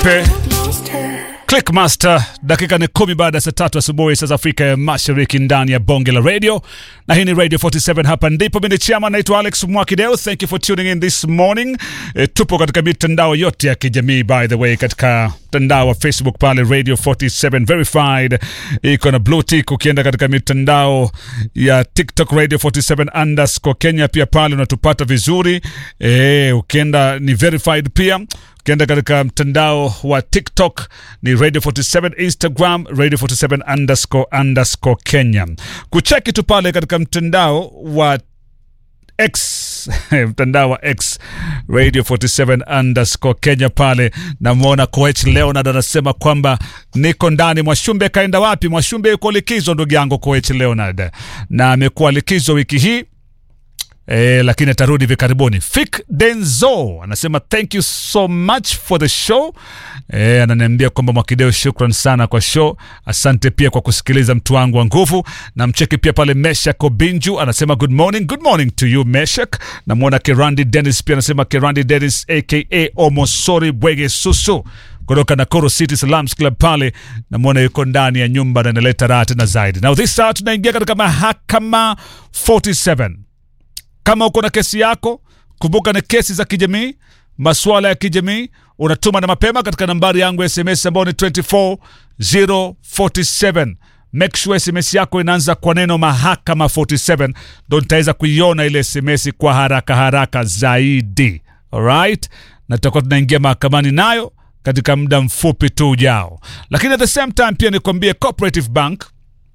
Pepe Clickmaster, dakika ni kumi baada ya saa tatu asubuhi saa za Afrika ya Mashariki, ndani ya bonge la radio, na hii ni Radio 47. Hapa ndipo mimi chama, naitwa Alex Mwakideo. Thank you for tuning in this morning. E, tupo katika mitandao yote ya kijamii by the way, katika mtandao wa Facebook pale Radio 47 verified, iko na blue tick. Ukienda katika mitandao ya TikTok Radio 47 underscore Kenya, pia pale unatupata vizuri. E, ukienda ni verified pia ukienda katika mtandao wa TikTok ni Radio 47, Instagram Radio 47 underscore underscore Kenya. Kucheki tu pale katika mtandao wa X mtandao wa X Radio 47 underscore Kenya pale, namwona Koech Leonard anasema kwamba niko ndani. Mwashumbe kaenda wapi? Mwashumbe yuko likizo, ndugu yangu Koech Leonard, na amekuwa likizo wiki hii E, lakini atarudi hivi karibuni. Fik Denzo anasema thank you so much for the show. E, ananiambia kwamba Mwakideo, shukran sana kwa show. Asante pia kwa kusikiliza mtu wangu wa nguvu. Na mcheki pia pale Meshak Obinju anasema good morning, good morning to you Meshak. Namwona Kerandi Dennis pia anasema Kerandi Dennis aka Omosori Bwege Susu kutoka Nakuru City Salams Club pale, namwona yuko ndani ya nyumba na inaleta raha tena zaidi. Now this hour tunaingia katika mahakama 47 kama uko na kesi yako, kumbuka ni kesi za kijamii, masuala ya kijamii, unatuma na mapema katika nambari yangu ya SMS ambayo ni 24047. Make sure SMS yako inaanza kwa neno mahakama 47, ndo nitaweza kuiona ile SMS kwa haraka haraka zaidi. Alright, na tutakuwa tunaingia mahakamani nayo katika muda mfupi tu ujao, lakini at the same time pia nikwambie Cooperative Bank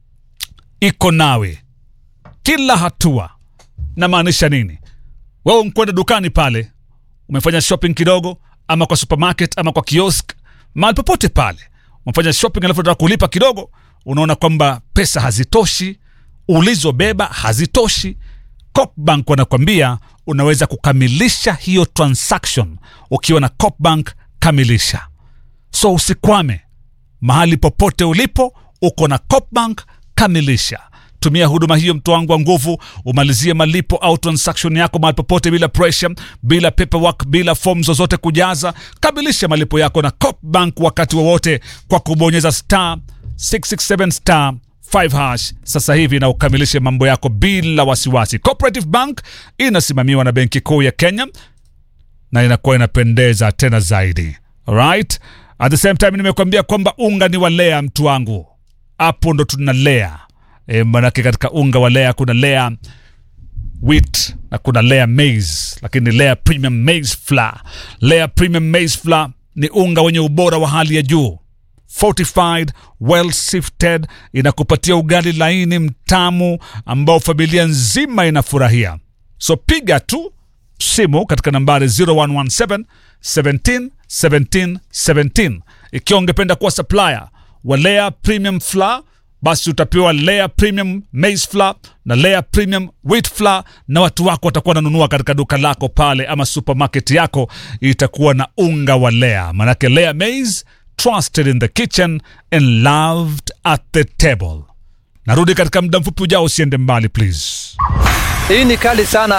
iko nawe kila hatua namaanisha nini? Wewe mkwenda dukani pale, umefanya shopping kidogo, ama kwa supermarket ama kwa kiosk, mahali popote pale umefanya shopping, alafu unataka kulipa kidogo, unaona kwamba pesa hazitoshi, ulizobeba hazitoshi. Copbank wanakwambia unaweza kukamilisha hiyo transaction ukiwa na Copbank. Kamilisha, so usikwame mahali popote ulipo, uko na Copbank, kamilisha tumia huduma hiyo mtu wangu wa nguvu, umalizie malipo au transaction yako mahali popote, bila pressure, bila paperwork, bila form zozote kujaza. Kamilisha malipo yako na Copbank wakati wowote kwa kubonyeza star 667 star 5 hash sasa hivi na ukamilishe mambo yako bila wasiwasi. Cooperative Bank inasimamiwa na Benki Kuu ya Kenya na inakuwa inapendeza tena zaidi. Alright? At the same time nimekuambia kwamba unga ni walea, mtu wangu, hapo ndo tunalea E, manake katika unga wa lea kuna lea wheat na kuna lea maize, lakini lea premium maize flour. Lea premium maize flour ni unga wenye ubora wa hali ya juu, fortified well sifted, inakupatia ugali laini mtamu ambao familia nzima inafurahia. So piga tu simu katika nambari 0117 17 17 17 ikiwa ungependa kuwa supplier wa lea premium flour basi utapewa Lea Premium Maize Flour na Lea Premium Wheat Flour, na watu wako watakuwa wananunua katika duka lako pale ama supermarket yako, itakuwa na unga wa Lea. Manake Lea Maize, trusted in the kitchen and loved at the table. Narudi katika muda mfupi ujao, usiende mbali please. Hii ni kali sana.